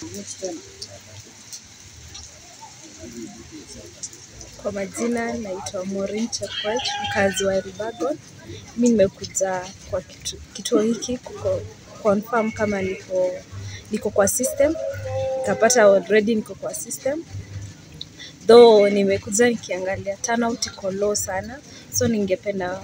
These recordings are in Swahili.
Kwa majina naitwa Maureen Chepkoech, mkazi wa Elbagon. Mi nimekuja kwa kitu- kituo hiki kuko confirm kama niko niko kwa system, nikapata already niko kwa system though nimekuja nikiangalia turnout iko low sana, so ningependa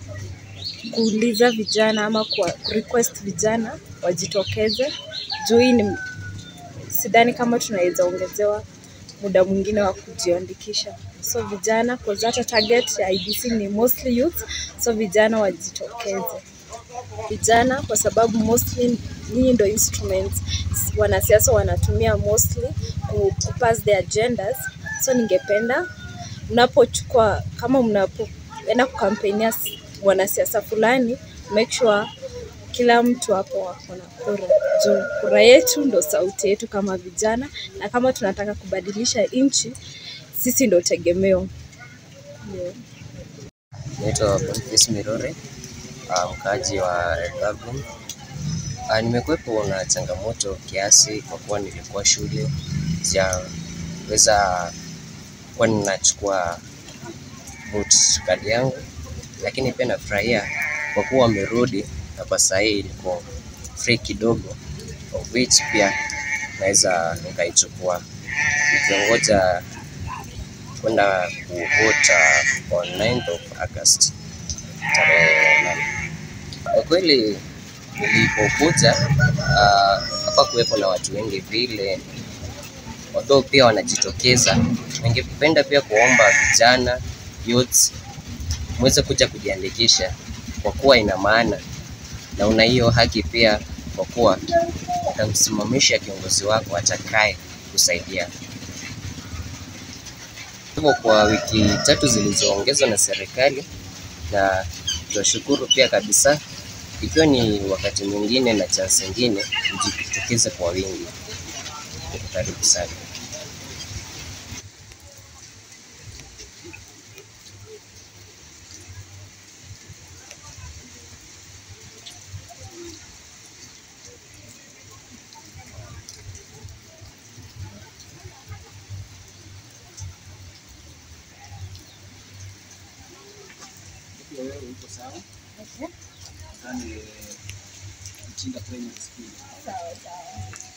kuuliza vijana ama kuwa request vijana wajitokeze juu hii ni sidhani kama tunaweza ongezewa muda mwingine wa kujiandikisha. So vijana, cause hata target ya IBC ni mostly youth, so vijana wajitokeze. Vijana kwa sababu mostly nyinyi ndo instruments wanasiasa wanatumia mostly ku, ku pass their agendas. So ningependa mnapochukua kama mnapoenda kukampenia wanasiasa fulani, make sure kila mtu hapo wako na kura juu kura yetu ndo sauti yetu kama vijana, na kama tunataka kubadilisha nchi, sisi ndo tegemeo. Yeah. Naitwa Boniface Mirore, ah, mkaaji wa Elbagon. Ah, Nimekuwepo na changamoto kiasi kwa kuwa nilikuwa shule sijaweza kuwa ninachukua vote card yangu, lakini pia nafurahia kwa kuwa wamerudi na kwa saa hii iko free kidogo, of which pia naweza nikaichukua nikiongoja kwenda kuvote on 9th of August tarehe nane. Kwa kweli nilipokuja ah, hapa kuwepo na watu wengi vile, although pia wanajitokeza. Ningependa pia kuomba vijana youths muweze kuja kujiandikisha kwa kuwa ina maana na una hiyo haki pia, kwa kuwa utamsimamisha kiongozi wako atakaye kusaidia. Hivyo kwa wiki tatu zilizoongezwa na serikali, na tunashukuru pia kabisa, ikiwa ni wakati mwingine na chance nyingine, mjitokeze kwa wingi. Karibu sana. Nadhani mtinda primary school.